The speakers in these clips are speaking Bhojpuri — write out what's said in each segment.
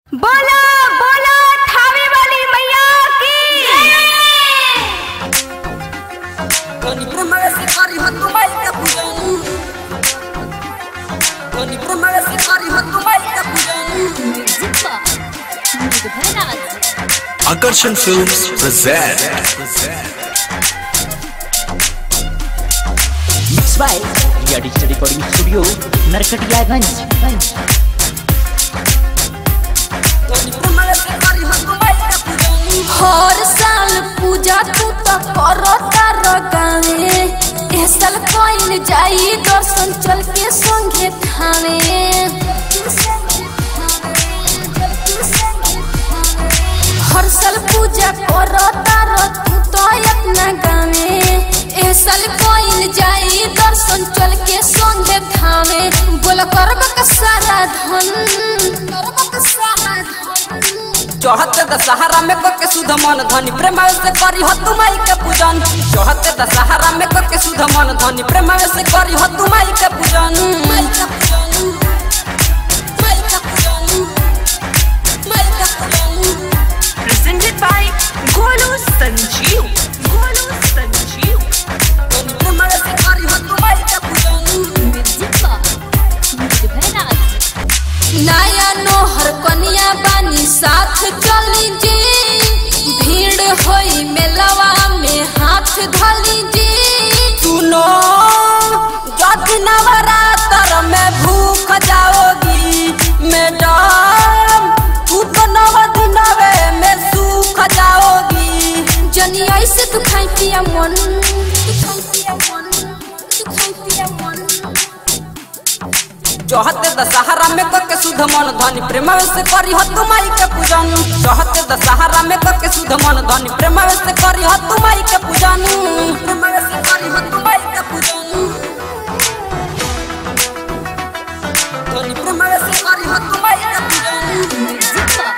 बोला बोला ठावे वाली मैया की Tony Promesse Kari Hatu Maika Pujanu Tony Promesse Kari Hatu Maika Pujanu Akarshan Films present Mixed by Ria Digital Recording Studio, Narkatiyaganj. Tony Promesse Kari Hatu Maika Pujanu हर साल पूजा तू तो करता रगावे एह साल कइल जाई दर्शन चल के संगे थावे हर साल पूजा करता र तू तो अपना गावे एह साल कइल जाई दर्शन चल के संगे थावे बोल करब का सारा धन करब का सारा धन चौहत्ते दशहरा में करके सुध मन धनी प्रेम से करी हतु माई के पूजन चौहत्ते दशहरा में करके सुध मन धनी प्रेम से करी हतु माई के पूजन माई के पूजन माई के पूजन माई के पूजन presented by Golu Sanjeev Golu Sanjeev धनी प्रेम से करी हतु माई के पूजन नया नोहर कनिया बानी साथ चली जी भीड़ होई मेलवा में हाथ धली जी सुनो जब नवरात्र में भूख जाओगी मैडम तू तो नव दिनवे में सूख जाओगी जनी ऐसे तू खाई पिया मन तू खाई पिया मन तू खाई पिया मन चौहत्ते दशहरा में करके शुद्ध मन धनी प्रेम से करी हतु माई के पूजन चौहत्ते दशहरा में करके शुद्ध मन धनी प्रेम से करी हतु माई के पूजन प्रेम से करी हतु माई के पूजन धनी प्रेम से करी हतु माई के पूजन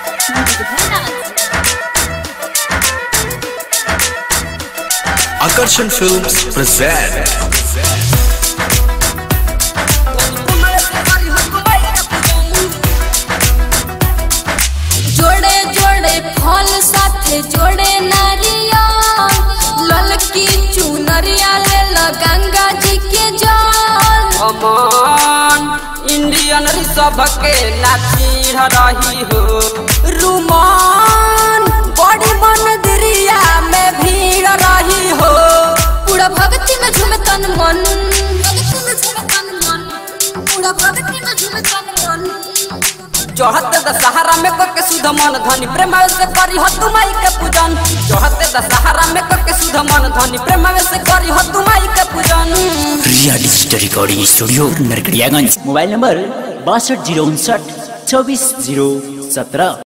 Akarshan Films present जोड़े जोड़े फल साथे जोड़े नारियल ललकी चुनरिया ले लो गंगा जी के जल अमन इंडियन रिसर्व के लाचीर रही हो रुमान बड़ी मंदिरिया में भीड़ रही हो पूरा भक्ति में झूमे तन मन भक्ति में झूमे तन मन पूरा भक्ति में झूमे तन मन चौहत्ते दशहरा में करके शुद्ध मन धनी प्रेम से करी हतु माई के पूजन चौहत्ते दशहरा में करके शुद्ध मन धनी प्रेम से करी हतु माई के पूजन Ria Digital Recording Studio, Narkatiyaganj. Mobile number बासठ जीरो उनसठ चौबीस जीरो सत्रह